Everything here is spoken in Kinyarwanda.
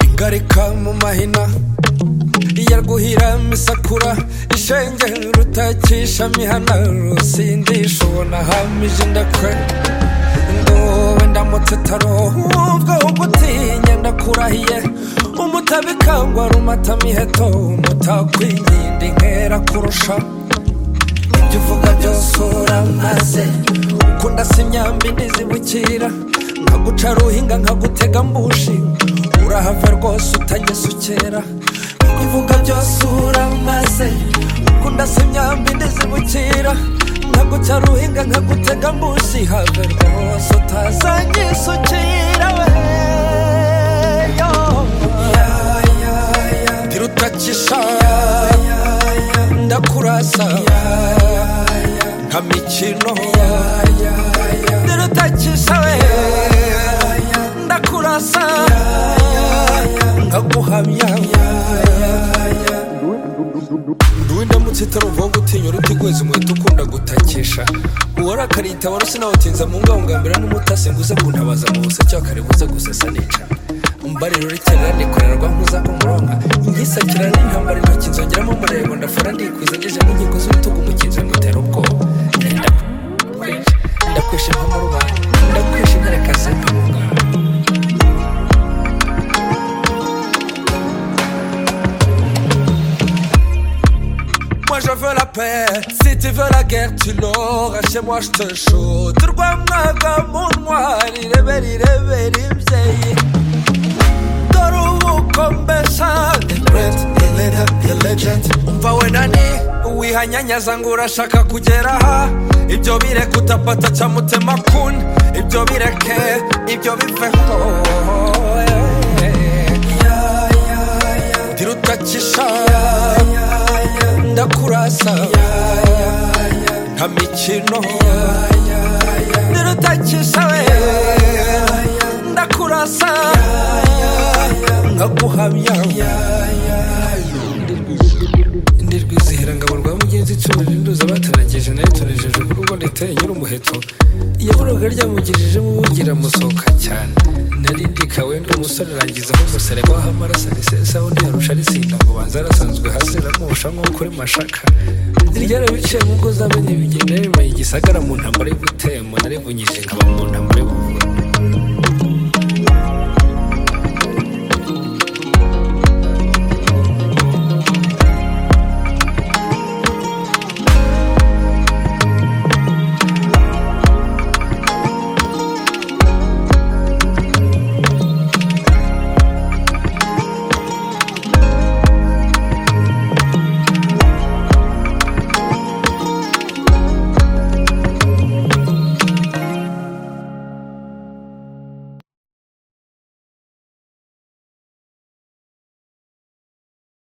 itarika mu mahina yarwuhira misakura ishenge rutakisha mihana rusindisha ubona hamije indakwe ndowe ndamutse tarohubweho gutinya ndakurahiye umutabikangwa rumata miheto umutakwinginda inkera kurusha ibyo uvuga byose uramaze ukunda si imyambi ntizibukira nkaguca ruhinga nkagutega mbushi urahava rwose utagesukera ibyo uvuga byose uramaze ukunda si imyambi ntizibukira nkaguca ruhinga nkagutega mbushi have rwose utazagisukira we yo ya ya ya ntirutakisha ndakurasa nka mikino ntirutakisha we ndakurasa nkaguhamya nduwe ndamutse itaruvaho gutinya uruti rweza umuheto ukunda gutakisha uwarakariye itabaro sinawutinza mu ngahungambira n'umutasi nguze kuntabaza mu busacyakare buze gusesa nica mbariro rikenera nikorerwa nkuza umuronka ingisakira n'intambara intoki nzongeramo umurego ndafura ndikwiza ngeze mu nkiko z'urutugu umukinzi ngutera ubwoba ndakwishe nko mu rubanda ndakwishe nkarekaze nkabunga Moi je veux la paix, si tu veux la guerre tu l'auras Chez moi je te chaud Turwamwaga mu ntwari Rebera irebera imbyeyi dore ubu ko mbesa umva we nani wihanyanyaza ngo urashaka kugera aha ibyo bireke utapata ca mutima kuni ibyo bireke ibyo biveho ntirutakisha ndakurasa nka mikino ntirutakisha we ndakurasa nkaguhamya ndi rwizihira ngabo rwa mugenzi icumi rinduza batanagije nayo tunejeje ku rugo nditeye nyiri umuheto yaboraga ryamugirije mubugira musohoka cyane nari ndikawe ndi umusore rangiza aho gusereka aho amaraso arisesa undi yarusha arisinda ngo banza arasanzwe hasi ramusha nko kuri mashaka ryarabiciye mu ngo z'abanye bigenda bimaye igisagara mu ntambara yo gutema narivunyije nkaba mu ntambara yo kuvura